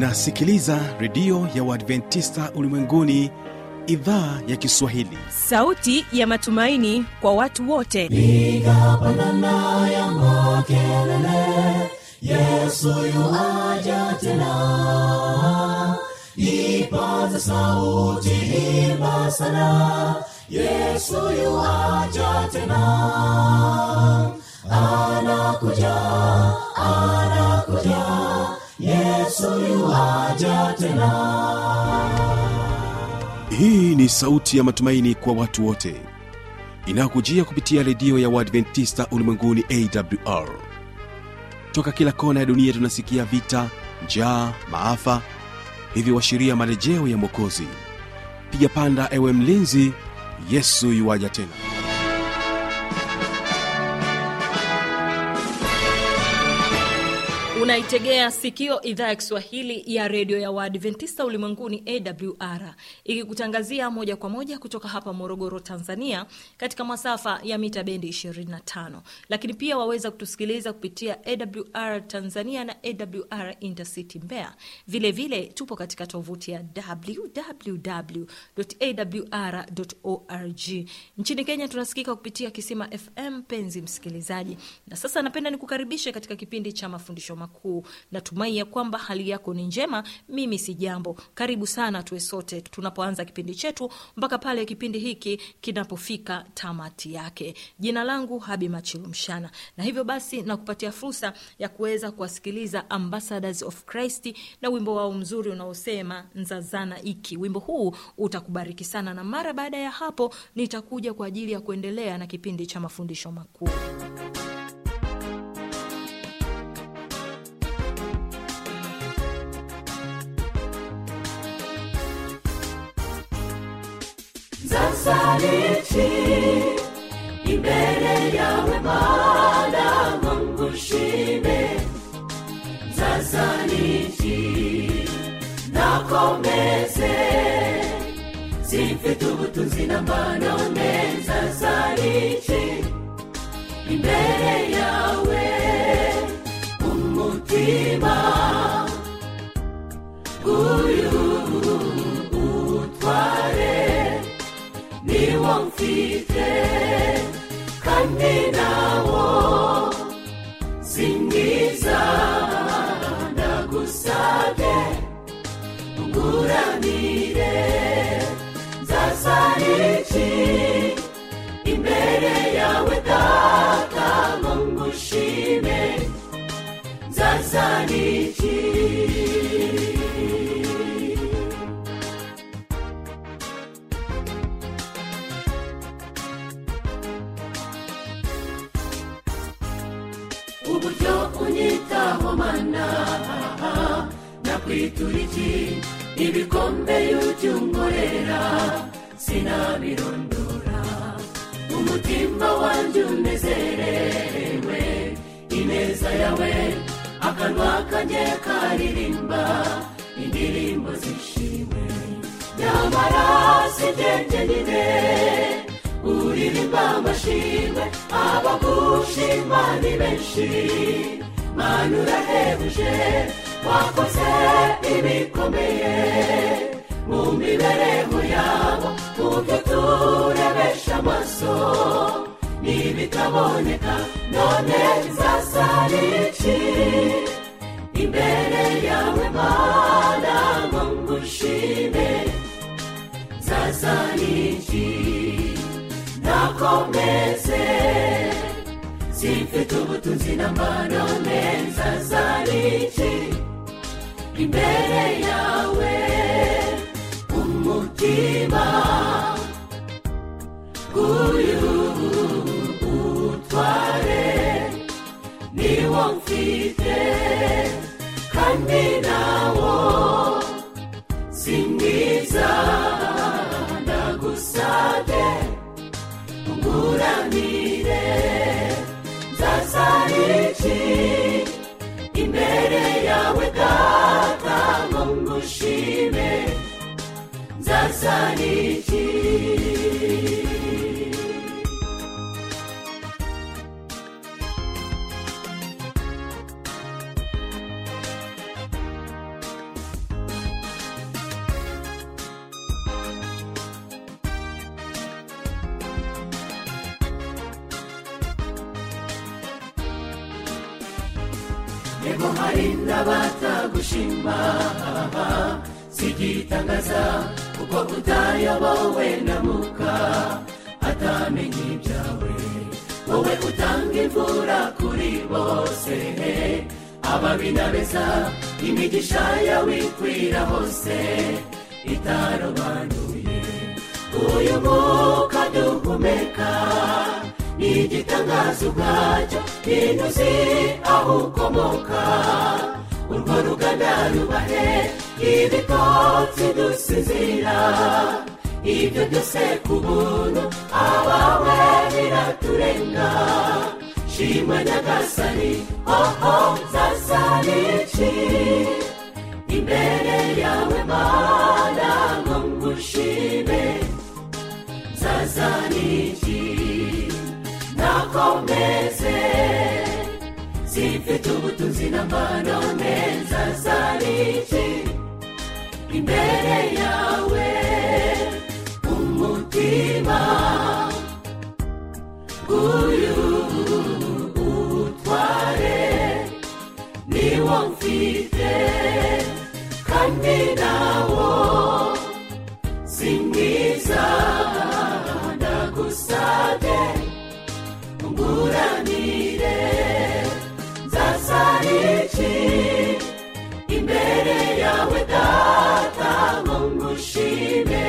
unasikiliza redio ya uadventista ulimwenguni idhaa ya kiswahili sauti ya matumaini kwa watu wote piga pandana ya makelele yesu yuaja tena ipaza sauti imba sana yesu yuaja tena anakuja anakuja yesu yuaja tena hii ni sauti ya matumaini kwa watu wote inayokujia kupitia redio ya uadventista ulimwenguni awr toka kila kona ya dunia tunasikia vita njaa maafa hivyo washiria marejeo ya mwokozi piga panda ewe mlinzi yesu yuwaja tena unaitegea sikio idhaa ya kiswahili ya redio ya waadventista ulimwenguni awr ikikutangazia moja kwa moja kutoka hapa morogoro tanzania katika masafa ya mita bendi 25 lakini pia waweza kutusikiliza kupitia awr tanzania na awr intercity mbea vilevile vile, tupo katika tovuti ya www.awr.org nchini kenya tunasikika kupitia kisima fm penzi msikilizaji na sasa napenda nikukaribishe katika kipindi cha mafundisho makuu natumai ya kwamba hali yako ni njema mimi si jambo karibu sana tuwe sote tunapoanza kipindi chetu mpaka pale kipindi hiki kinapofika tamati yake jina langu habi machilu mshana na hivyo basi nakupatia fursa ya kuweza kuwasikiliza ambassadors of christ na wimbo wao mzuri unaosema nzazana iki wimbo huu utakubariki sana na mara baada ya hapo nitakuja kwa ajili ya kuendelea na kipindi cha mafundisho makuu Zazariti imbere yawe mana Mungu shime Zazariti nakomeze zifite ubutunzi n'amanone Zazariti imbere yawe umutima uyu utware niwo mfite kandi nawo si mwiza ndagusabye unguranire nzasariki imbere yawe data ngo ngushime nzasariki uburyo unyitaho mana nakwitura iki ibikombe y'ubyunkorera sinabirondora umutima wanjye unezerewe ineza yawe akanwa kanjye karirimba indirimbo zishimwe nyamara si jye jyenyine uririmba amashimwe abagushima ni benshi mana urahebuje wakoze ibikomeye mu mibereho yabo mu byo turebesha amaso n'ibitaboneka none nzasariki imbere yawe mana ngo ngushime nzasariki nakomeze zifite ubutunzi n'amanone nzazariki imbere yawe umutima uyu utware niwo mfite kandi nawo si mwiza ndagusabye unguranire nzasariki imbere yawe data ngo ngushime nzasariki ariko hari n'abatagushima sigitangaza kuko utayobowe na muka atamenye ibyawe wowe utanga imvura kuri bose ababi n'abeza imigisha yawe ikwira hose itarobanuye uyu mwuka duhumeka ni igitangaza ubwacyo ntinuzi aho ukomoka urwo ruganda rubahe ibikotsi dusinzira ibyo byose ku buntu abawe biraturenga shimwa nyagasani oho zasaniki imbere yawe mana ngo ngushime zazaniki nakomeze zifite ubutunzi n'amanone zazaniki imbere yawe umutima uyu utware niwo mfite kandi nawo si mwiza ndagusabye unguranire nzasariki imbere yawe data ngo ngushime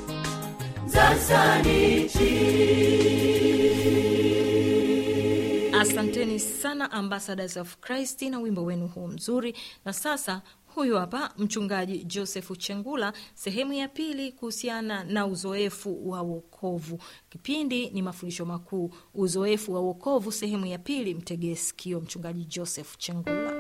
nzasariki asanteni sana ambassadors of christ na wimbo wenu huu mzuri na sasa huyu hapa mchungaji joseph chengula sehemu ya pili kuhusiana na uzoefu wa wokovu kipindi ni mafundisho makuu uzoefu wa wokovu sehemu ya pili mtegee sikio mchungaji joseph chengula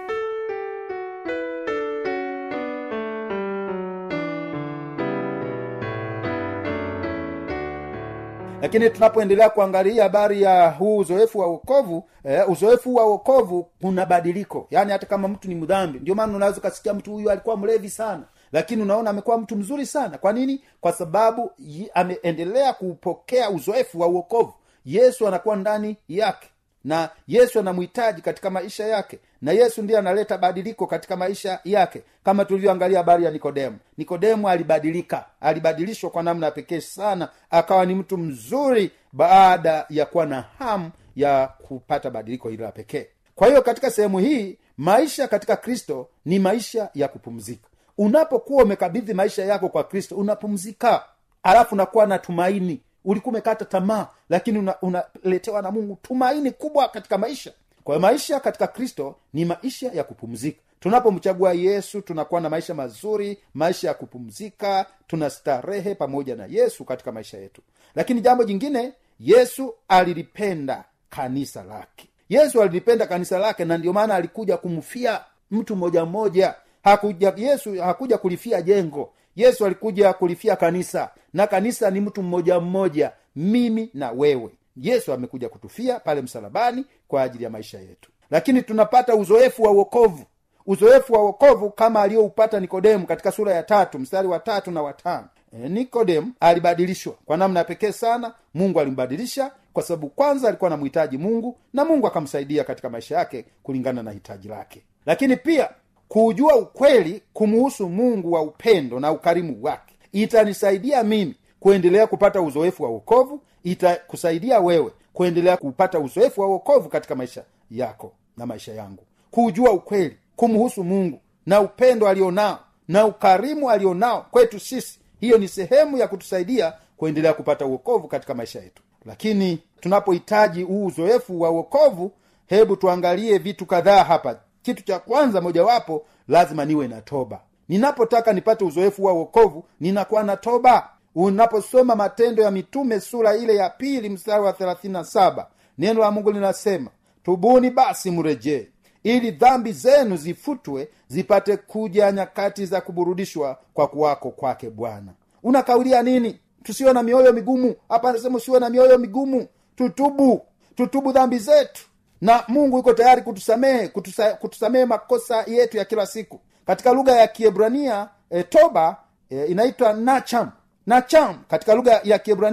lakini tunapoendelea kuangalia habari ya huu uzoefu wa wokovu eh, uzoefu wa wokovu kuna badiliko yaani hata kama mtu ni mdhambi ndio maana unaweza ukasikia mtu huyu alikuwa mlevi sana lakini unaona amekuwa mtu mzuri sana kwa nini kwa sababu yi- ameendelea kupokea uzoefu wa uokovu yesu anakuwa ndani yake na yesu anamhitaji katika maisha yake na yesu ndiye analeta badiliko katika maisha yake kama tulivyoangalia habari ya nikodemu nikodemu alibadilika alibadilishwa kwa namna ya pekee sana akawa ni mtu mzuri baada ya kuwa na hamu ya kupata badiliko hilo la pekee kwa hiyo katika sehemu hii maisha katika kristo ni maisha ya kupumzika unapokuwa umekabidhi maisha yako kwa kristo unapumzika alafu unakuwa na tumaini ulikuwa umekata tamaa lakini unaletewa una unaletewa na mungu tumaini kubwa katika maisha kwa hiyo maisha katika kristo ni maisha ya kupumzika tunapomchagua yesu tunakuwa na maisha mazuri maisha ya kupumzika tuna starehe pamoja na yesu katika maisha yetu lakini jambo jingine yesu alilipenda kanisa lake yesu alilipenda kanisa lake na ndio maana alikuja kumfia mtu mmoja mmoja hakuja yesu hakuja kulifia jengo yesu alikuja kulifia kanisa na kanisa ni mtu mmoja mmoja mimi na wewe yesu amekuja kutufia pale msalabani kwa ajili ya maisha yetu lakini tunapata uzoefu wa uokovu uzoefu wa uokovu kama aliyoupata nikodemu katika sura ya tatu mstari wa tatu na watano e, nikodemu alibadilishwa kwa namna ya pekee sana mungu alimbadilisha kwa sababu kwanza alikuwa anamhitaji mungu na mungu akamsaidia katika maisha yake kulingana na hitaji lake lakini pia kuujua ukweli kumuhusu mungu wa upendo na ukarimu wake itanisaidia mimi kuendelea kupata uzoefu wa uokovu itakusaidia wewe kuendelea kupata uzoefu wa uokovu katika maisha yako na maisha yangu kuujua ukweli kumhusu mungu na upendo alionao na ukarimu alionao kwetu sisi hiyo ni sehemu ya kutusaidia kuendelea kupata uokovu katika maisha yetu lakini tunapohitaji huu uzoefu wa uokovu hebu tuangalie vitu kadhaa hapa kitu cha kwanza mojawapo lazima niwe na toba ninapotaka nipate uzoefu wa uokovu ninakuwa na toba unaposoma matendo ya mitume sura ile ya pili mstari wa 37 neno la mungu linasema tubuni basi mrejee ili dhambi zenu zifutwe zipate kuja nyakati za kuburudishwa kwa kuwako kwake bwana unakaulia nini tusiwe na mioyo migumu hapa anasema usiwe na mioyo migumu tutubu tutubu dhambi zetu na mungu yuko tayari kutusamehe kutusa, kutusamehe makosa yetu ya kila siku katika lugha ya kiebrania e, toba e, inaitwa nacham nacham katika lugha ya kiebrania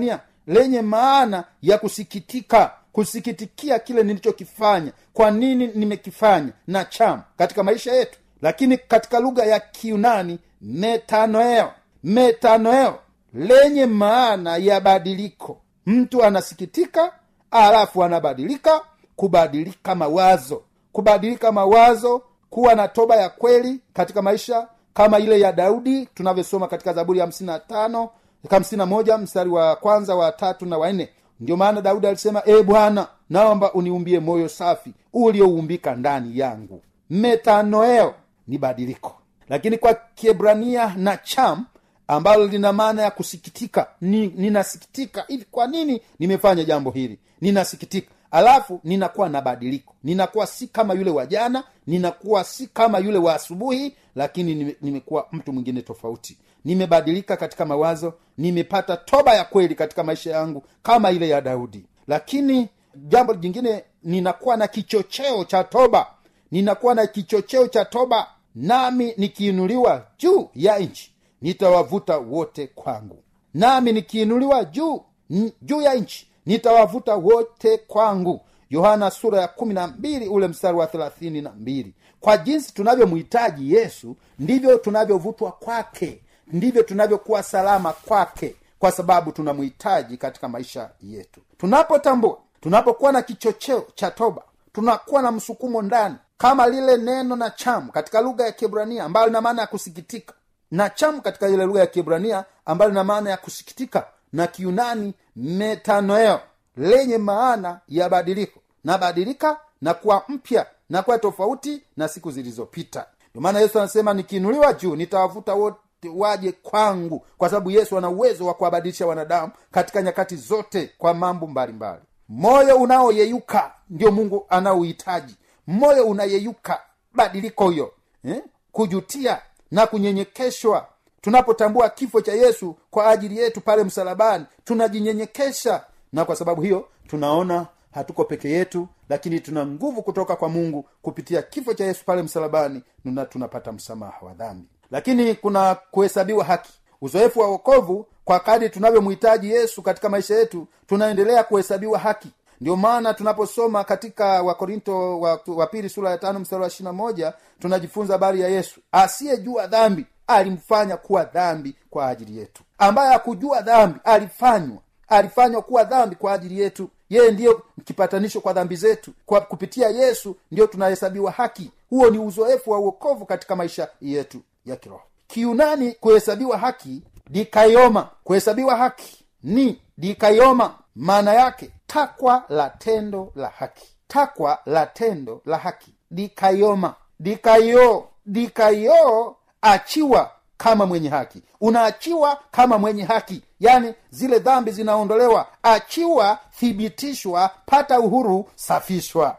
lenye maana ya kusikitika kusikitikia kile nilichokifanya kwa nini nimekifanya na cham katika maisha yetu lakini katika lugha ya kiunani metanoeo metanoeo lenye maana ya badiliko mtu anasikitika alafu anabadilika kubadilika mawazo kubadilika mawazo kuwa na toba ya kweli katika maisha kama ile ya daudi tunavyosoma katika zaburi ya hamsini na tano hamsini na moja mstari wa kwanza wa tatu na wanne ndio maana daudi alisema e bwana naomba uniumbie moyo safi ulioumbika ndani yangu metanoeo ni badiliko lakini kwa kiebrania na cham ambalo lina maana ya kusikitika ni, ninasikitika hivi kwa nini nimefanya jambo hili ninasikitika alafu ninakuwa na badiliko ninakuwa si kama yule wa jana ninakuwa si kama yule wa asubuhi lakini nime- nimekuwa mtu mwingine tofauti nimebadilika katika mawazo nimepata toba ya kweli katika maisha yangu kama ile ya daudi lakini jambo jingine ninakuwa na kichocheo cha toba ninakuwa na kichocheo cha toba nami nikiinuliwa juu ya nchi nitawavuta wote kwangu nami nikiinuliwa juu n- juu ya nchi nitawavuta wote kwangu yohana sura ya kumi na mbili ule mstari wa thelathini na mbili kwa jinsi tunavyomhitaji yesu ndivyo tunavyovutwa kwake ndivyo tunavyokuwa salama kwake kwa sababu tunamhitaji katika maisha yetu tunapotambua tunapokuwa na kichocheo cha toba tunakuwa na msukumo ndani kama lile neno na cham katika lugha ya kiebrania ambayo lina maana ya kusikitika na cham katika ile lugha ya kiebrania ambayo lina maana ya kusikitika na kiunani metanoeo lenye maana ya badiliko nabadilika na kuwa mpya na kuwa tofauti na siku zilizopita ndio maana yesu anasema nikiinuliwa juu nitawavuta wote waje kwangu kwa sababu yesu ana uwezo wa kuwabadilisha wanadamu katika nyakati zote kwa mambo mbalimbali moyo unaoyeyuka ndio mungu anaohitaji moyo unayeyuka badiliko hiyo eh? kujutia na kunyenyekeshwa tunapotambua kifo cha yesu kwa ajili yetu pale msalabani tunajinyenyekesha na kwa sababu hiyo tunaona hatuko peke yetu lakini tuna nguvu kutoka kwa mungu kupitia kifo cha yesu pale msalabani na tunapata msamaha wa dhambi lakini kuna kuhesabiwa haki uzoefu wa wokovu kwa kadi tunavyomhitaji yesu katika maisha yetu tunaendelea kuhesabiwa haki ndio maana tunaposoma katika wakorinto wa, wa pili sura ya tano mstari wa ishirina moja tunajifunza habari ya yesu asiyejua dhambi alimfanya kuwa dhambi kwa ajili yetu ambaye hakujua dhambi alifanywa alifanywa kuwa dhambi kwa ajili yetu yeye ndiyo kipatanisho kwa dhambi zetu kwa kupitia yesu ndiyo tunahesabiwa haki huo ni uzoefu wa uokovu katika maisha yetu ya kiroho kiunani kuhesabiwa haki dikaioma kuhesabiwa haki ni dikaioma maana yake takwa la tendo la haki takwa la tendo la haki dikaioma dikaio dikaio achiwa kama mwenye haki unaachiwa kama mwenye haki yaani zile dhambi zinaondolewa achiwa thibitishwa pata uhuru safishwa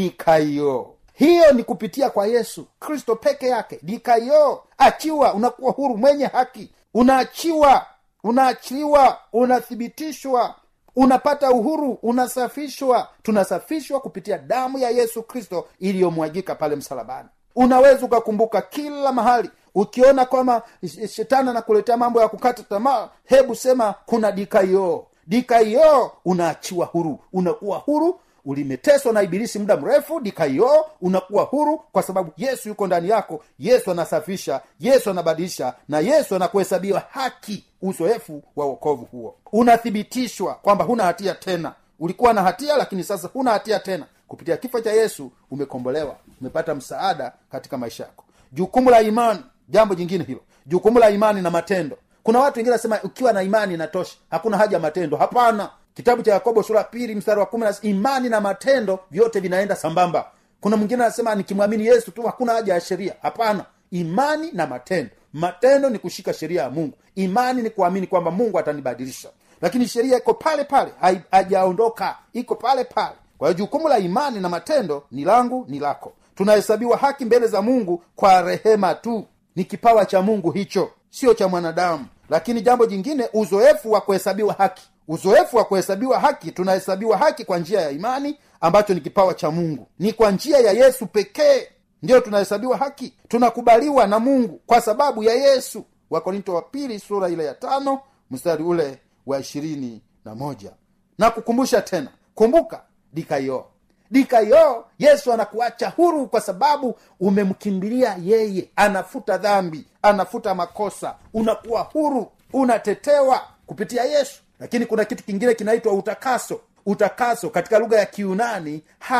dikaio hiyo ni kupitia kwa yesu kristo peke yake dikaio achiwa unakuwa huru mwenye haki unaachiwa unaachiliwa unathibitishwa unapata uhuru unasafishwa tunasafishwa kupitia damu ya yesu kristo iliyomwagika pale msalabani unaweza ukakumbuka kila mahali ukiona kwamba shetani anakuletea mambo ya kukata tamaa hebu sema kuna dikaio dikaio unaachiwa huru unakuwa huru ulimeteswa na ibilisi muda mrefu dikaio unakuwa huru kwa sababu yesu yuko ndani yako yesu anasafisha yesu anabadilisha na yesu anakuhesabia haki uzoefu wa wokovu huo unathibitishwa kwamba huna hatia tena ulikuwa na hatia lakini sasa huna hatia tena kupitia kifo cha yesu umekombolewa umepata msaada katika maisha yako jukumu la imani jambo jingine hilo jukumu la imani na matendo kuna watu wengine nasema ukiwa na imani inatosha hakuna haja ya matendo hapana kitabu cha yakobo sura pili mstari wa kumi imani na matendo vyote vinaenda sambamba kuna mwingine anasema nikimwamini yesu tu hakuna haja ya sheria hapana imani na matendo matendo ni kushika sheria ya mungu imani ni kuamini kwamba mungu atanibadilisha lakini sheria iko pale pale hajaondoka iko pale pale kwa hiyo jukumu la imani na matendo ni langu ni lako tunahesabiwa haki mbele za mungu kwa rehema tu ni kipawa cha mungu hicho sio cha mwanadamu lakini jambo jingine uzoefu wa kuhesabiwa haki uzoefu wa kuhesabiwa haki tunahesabiwa haki kwa njia ya imani ambacho ni kipawa cha mungu ni kwa njia ya yesu pekee ndiyo tunahesabiwa haki tunakubaliwa na mungu kwa sababu ya yesu wakorinto wa pili sura ile ya tano mstari ule wa ishirini na moja na kukumbusha tena kumbuka dikayo dikayo yesu anakuacha huru kwa sababu umemkimbilia yeye anafuta dhambi anafuta makosa unakuwa huru unatetewa kupitia yesu lakini kuna kitu kingine kinaitwa utakaso utakaso katika lugha ya kiunani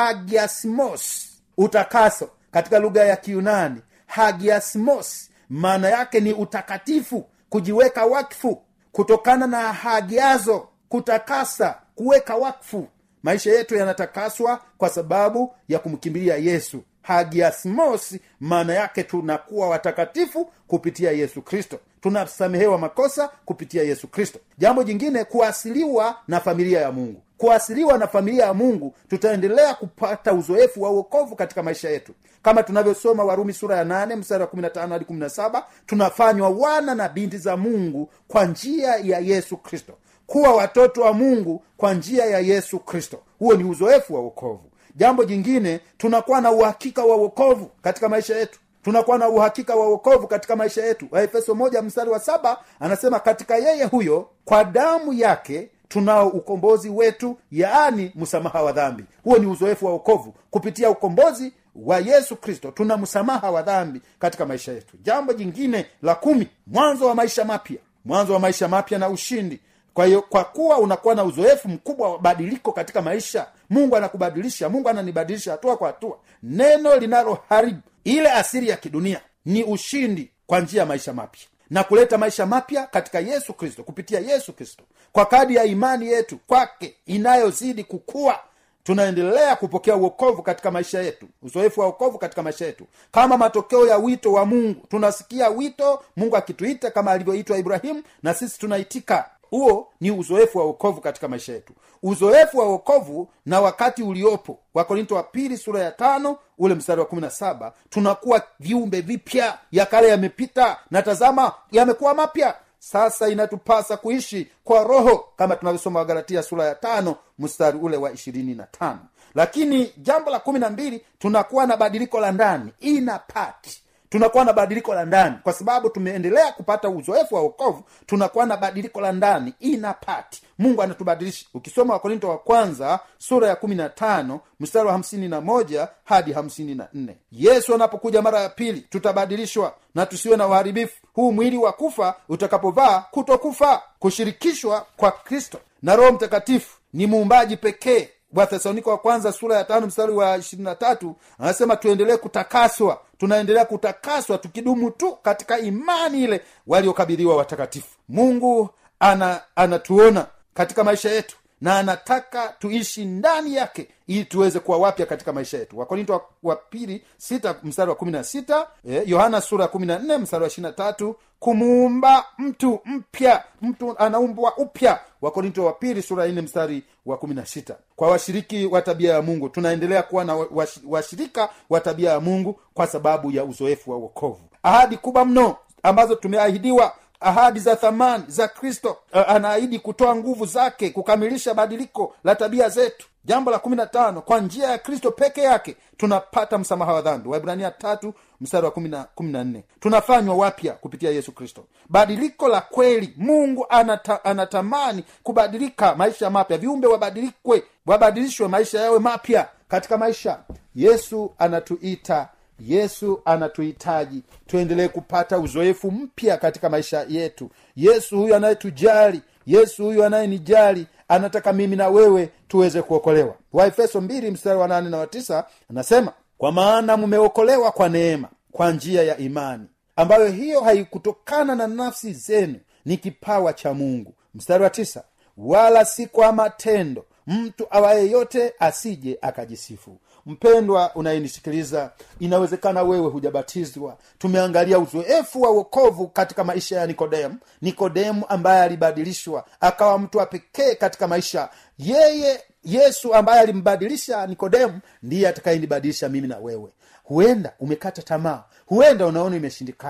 hagiasmos utakaso katika lugha ya kiunani hagiasmos maana yake ni utakatifu kujiweka wakfu kutokana na hagiazo kutakasa kuweka wakfu maisha yetu yanatakaswa kwa sababu ya kumkimbilia yesu hagiasmos maana yake tunakuwa watakatifu kupitia yesu kristo tunasamehewa makosa kupitia yesu kristo jambo jingine kuasiliwa na familia ya mungu kuasiliwa na familia ya mungu tutaendelea kupata uzoefu wa uokovu katika maisha yetu kama tunavyosoma warumi sura ya 8 mstari wa 15 hadi 17 tunafanywa wana na binti za mungu kwa njia ya yesu kristo kuwa watoto wa mungu kwa njia ya yesu kristo huo ni uzoefu wa uokovu jambo jingine tunakuwa na uhakika wa uokovu katika maisha yetu tunakuwa na uhakika wa uokovu katika maisha yetu waefeso moja mstari wa saba anasema katika yeye huyo kwa damu yake tunao ukombozi wetu yaani msamaha wa dhambi huo ni uzoefu wa uokovu kupitia ukombozi wa yesu kristo tuna msamaha wa dhambi katika maisha yetu jambo jingine la kumi mwanzo wa maisha mapya mwanzo wa maisha mapya na ushindi kwa hiyo kwa kuwa unakuwa na uzoefu mkubwa wa badiliko katika maisha mungu anakubadilisha mungu ananibadilisha hatua kwa hatua neno linaloharibu ile asiri ya kidunia ni ushindi kwa njia ya maisha mapya na kuleta maisha mapya katika yesu kristo kupitia yesu kristo kwa kadi ya imani yetu kwake inayozidi kukua tunaendelea kupokea uokovu katika maisha yetu uzoefu wa uokovu katika maisha yetu kama matokeo ya wito wa mungu tunasikia wito mungu akituita kama alivyoitwa ibrahimu na sisi tunaitika huo ni uzoefu wa uokovu katika maisha yetu uzoefu wa uokovu na wakati uliopo wakorinto wa pili sura ya tano ule mstari wa kumi na saba tunakuwa viumbe vipya ya kale yamepita na tazama yamekuwa mapya sasa inatupasa kuishi kwa roho kama tunavyosoma wagalatia sura ya tano mstari ule wa ishirini na tano lakini jambo la kumi na mbili tunakuwa na badiliko la ndani ina pati tunakuwa na badiliko la ndani kwa sababu tumeendelea kupata uzoefu wa wokovu tunakuwa na badiliko la ndani ina pati mungu anatubadilisha ukisoma wakorinto wa kwanza sura ya kumi na tano mstari wa hamsini na moja hadi hamsini na nne yesu anapokuja mara ya pili tutabadilishwa na tusiwe na uharibifu huu mwili wa kufa utakapovaa kutokufa kushirikishwa kwa kristo na roho mtakatifu ni muumbaji pekee wathesaloniko wa kwanza sura ya tano mstari wa ishirini na tatu anasema tuendelee kutakaswa tunaendelea kutakaswa tukidumu tu katika imani ile waliokabidhiwa watakatifu mungu ana anatuona katika maisha yetu na anataka tuishi ndani yake ili tuweze kuwa wapya katika maisha yetu wakorinto wa, wa pili sita mstari wa kumi na sita eh, yohana sura ya kumi na nne mstari wa ishiri na tatu kumuumba mtu mpya mtu anaumbwa upya wakorinto wa pili sura ya nne mstari wa kumi na sita kwa washiriki wa tabia ya mungu tunaendelea kuwa na wash- washirika wa tabia ya mungu kwa sababu ya uzoefu wa uokovu ahadi kubwa mno ambazo tumeahidiwa ahadi za thamani za kristo uh, anaahidi kutoa nguvu zake kukamilisha badiliko la tabia zetu jambo la kumi na tano kwa njia ya kristo peke yake tunapata msamaha wa dhambi waibrania tatu mstari wa kumi na- kumi na nne tunafanywa wapya kupitia yesu kristo badiliko la kweli mungu anata, anatamani kubadilika maisha mapya viumbe wabadilikwe wabadilishwe maisha yawe mapya katika maisha yesu anatuita yesu anatuhitaji tuendelee kupata uzoefu mpya katika maisha yetu yesu huyu anayetujali yesu huyu anayenijali anataka mimi na wewe tuweze kuokolewa waefeso mbili mstari wa nane na wa tisa anasema kwa maana mmeokolewa kwa neema kwa njia ya imani ambayo hiyo haikutokana na nafsi zenu ni kipawa cha mungu mstari wa tisa wala si kwa matendo mtu awaye yote asije akajisifu mpendwa unayenisikiliza inawezekana wewe hujabatizwa tumeangalia uzoefu wa uokovu katika maisha ya nikodemu nikodemu ambaye alibadilishwa akawa mtu wa pekee katika maisha yeye yesu ambaye alimbadilisha nikodemu ndiye atakayenibadilisha mimi na wewe huenda umekata tamaa huenda unaona imeshindikana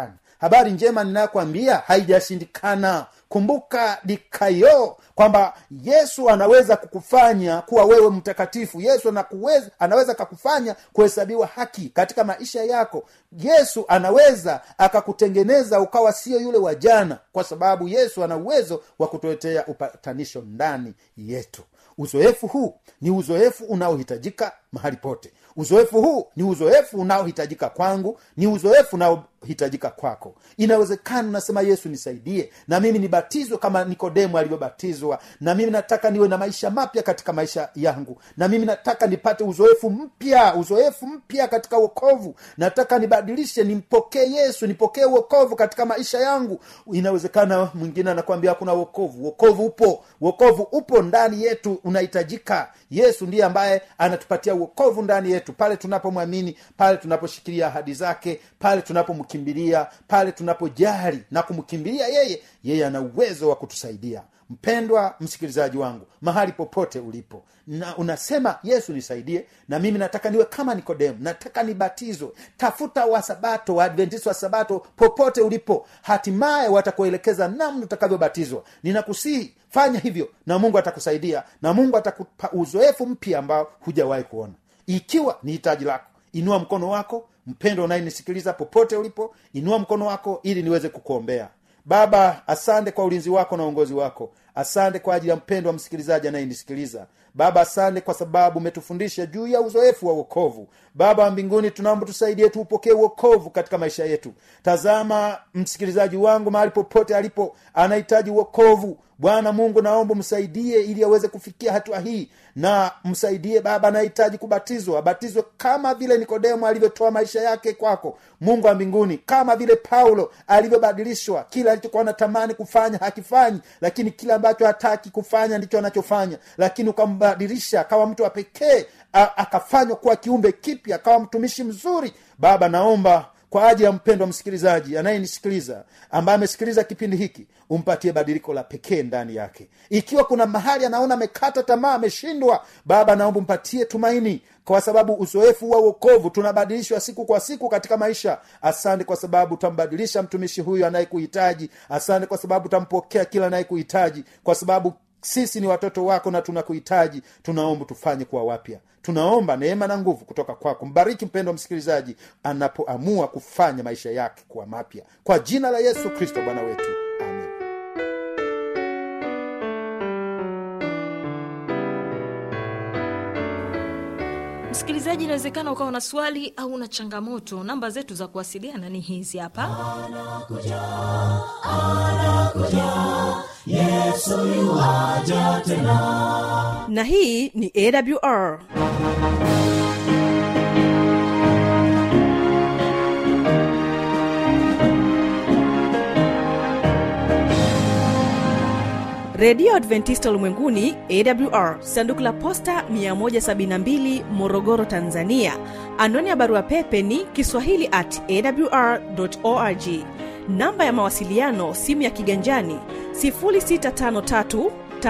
habari njema ninayokwambia haijashindikana kumbuka dikayo kwamba yesu anaweza kukufanya kuwa wewe mtakatifu yesu anakuweza, anaweza kakufanya kuhesabiwa haki katika maisha yako yesu anaweza akakutengeneza ukawa sio yule wa jana kwa sababu yesu ana uwezo wa kutuletea upatanisho ndani yetu uzoefu huu ni uzoefu unaohitajika mahali pote uzoefu huu ni uzoefu unaohitajika kwangu ni uzoefu unaohitajika kwako inawezekana unasema yesu nisaidie na mimi nibatizwe kama nikodemu alivyobatizwa na mimi nataka niwe na maisha mapya katika maisha yangu na mimi nataka nipate uzoefu mpya uzoefu mpya katika uokovu nataka nibadilishe nimpokee yesu nipokee uokovu katika maisha yangu inawezekana mwingine anakwambia hakuna uokovu uokovu upo uokovu upo ndani yetu unahitajika yesu ndiye ambaye anatupatia uokovu ndani yetu pale tunapomwamini pale tunaposhikilia ahadi zake pale tunapomkimbilia pale tunapojali na kumkimbilia yeye yeye ana uwezo wa kutusaidia mpendwa msikilizaji wangu mahali popote ulipo na unasema yesu nisaidie na mimi nataka niwe kama nikodemu nataka nibatizwe tafuta wasabato waadventist wa sabato popote ulipo hatimaye watakuelekeza namna utakavyobatizwa ninakusihi fanya hivyo na mungu atakusaidia na mungu atakupa uzoefu mpya ambao hujawahi kuona ikiwa ni hitaji lako inua mkono wako mpendo unayenisikiliza popote ulipo inua mkono wako ili niweze kukuombea baba asante kwa ulinzi wako na uongozi wako asante kwa ajili ya mpendo wa msikilizaji anayenisikiliza baba asante kwa sababu umetufundisha juu ya uzoefu wa uokovu baba wa mbinguni tunaomba tusaidie tuupokee uokovu katika maisha yetu tazama msikilizaji wangu mahali popote alipo anahitaji uokovu bwana mungu naomba msaidie ili aweze kufikia hatua hii na msaidie baba anahitaji kubatizwa abatizwe kama vile nikodemo alivyotoa maisha yake kwako mungu wa mbinguni kama vile paulo alivyobadilishwa kila alichokuwa anatamani kufanya hakifanyi lakini kile ambacho hataki kufanya ndicho anachofanya lakini ukambadilisha akawa mtu wa pekee akafanywa kuwa kiumbe kipya akawa mtumishi mzuri baba naomba kwa ajili ya mpendo wa msikilizaji anayenisikiliza ambaye amesikiliza kipindi hiki umpatie badiliko la pekee ndani yake ikiwa kuna mahali anaona amekata tamaa ameshindwa baba naomba umpatie tumaini kwa sababu uzoefu wa uokovu tunabadilishwa siku kwa siku katika maisha asante kwa sababu utambadilisha mtumishi huyu anayekuhitaji asante kwa sababu utampokea kila anayekuhitaji kwa sababu sisi ni watoto wako na tunakuhitaji tunaomba tufanye kuwa wapya tunaomba neema na nguvu kutoka kwako mbariki mpendo wa msikilizaji anapoamua kufanya maisha yake kuwa mapya kwa jina la yesu kristo bwana wetu amen msikilizaji inawezekana ukawa na swali au na changamoto namba zetu za kuwasiliana ni hizi hapa na hii ni awr redio adventista ulimwenguni awr sanduku la posta 172 morogoro tanzania anwani ya barua pepe ni kiswahili at awr org namba ya mawasiliano simu ya kiganjani 653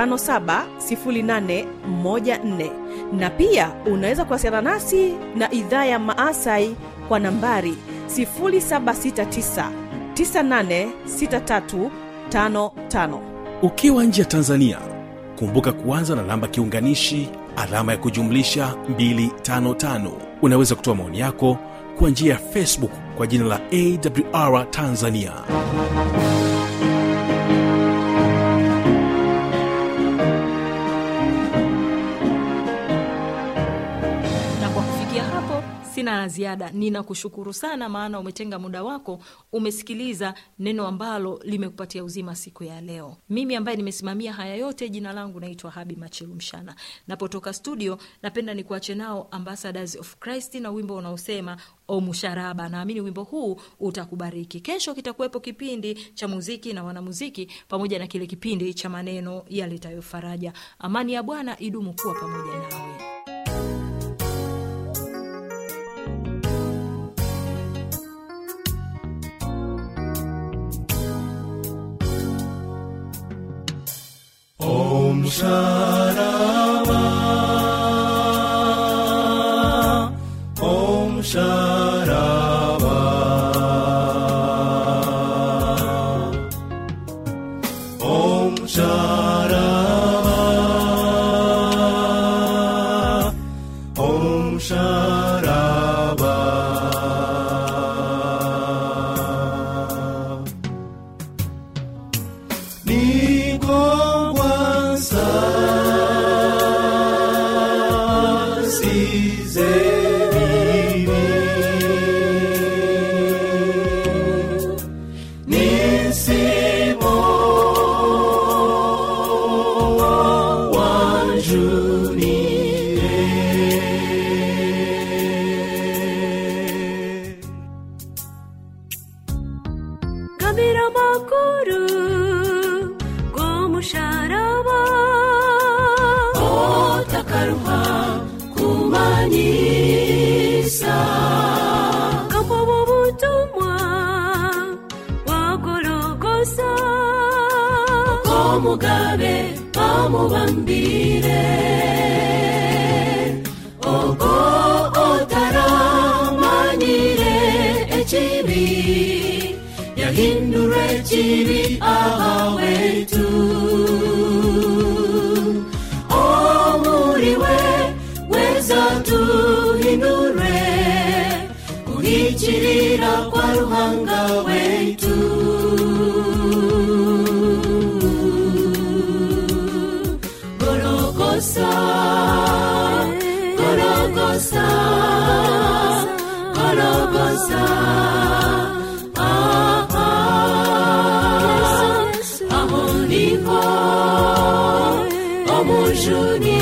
570814 na pia unaweza kuwasiliana nasi na idhaa ya maasai kwa nambari 769 986355 ukiwa nje ya tanzania kumbuka kuanza na namba kiunganishi alama ya kujumlisha 255 unaweza kutoa maoni yako kwa njia ya facebook kwa jina la awr tanzania na kwa kufikia hapo sina la ziada ninakushukuru sana maana umetenga muda wako umesikiliza neno ambalo limekupatia uzima siku ya leo mimi ambaye nimesimamia haya yote jina langu naitwa habi machilu mshana napotoka studio napenda nikuache nao ambassadors of christ na wimbo unaosema o musharaba naamini wimbo huu utakubariki kesho kitakuwepo kipindi cha muziki na wanamuziki pamoja na kile kipindi cha maneno yaletayo faraja amani ya bwana idumu kuwa pamoja nawe Om Sharaba msalaba nigongwa sasize nisimo wanjunire gabira amakuru rw'umusharaba otakaruha kumanyisa kama bubutumwa wagorogosa ko mugabe bamubambire ogo otaramanyire ekibi yahindura ekibi ahawetu omuriwe weza tuhindure kuhikirira kwa ruhanga wetu gorogosa gorogosa gorogosa ah, ah. aho niho omujuni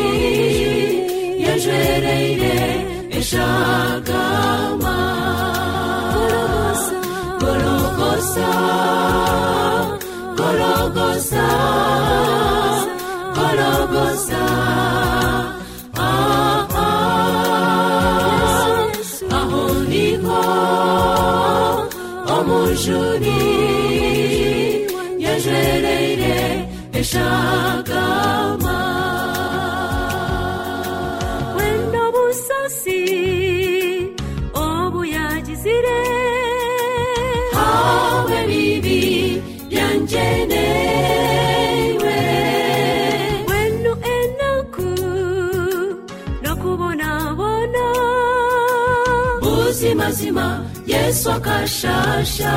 yajwereire eshagama gorogosa gorogosa gorogosa ah, ah. aho niho omujuni yajwereire eshagama wenda busasi obuyagizire hawe bibi byangenewe wenu enaku nokubonabona buzimazima yesu akashasha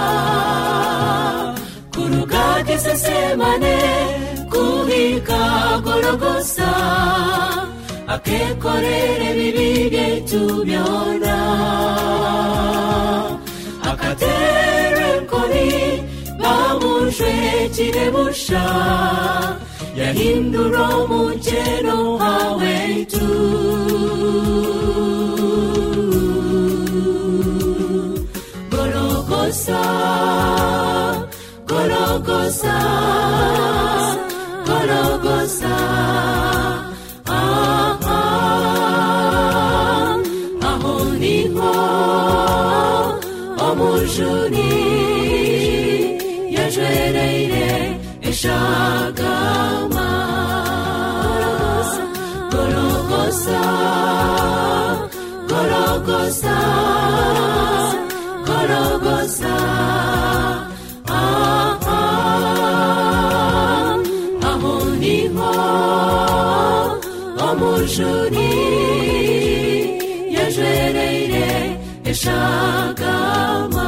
kurugati sesemane kuhika gorogosa akekorere bibi byetu byona akatere nkoni bamuje kirebusha yahindura umukeno hawetu gorogosa gorogosa gorogosa ah, ah. aho niho omujuni yajwereire eshagama gorogosa gorogosa gorogosa ah, ah. aho niho omujuni yajwereire eshagama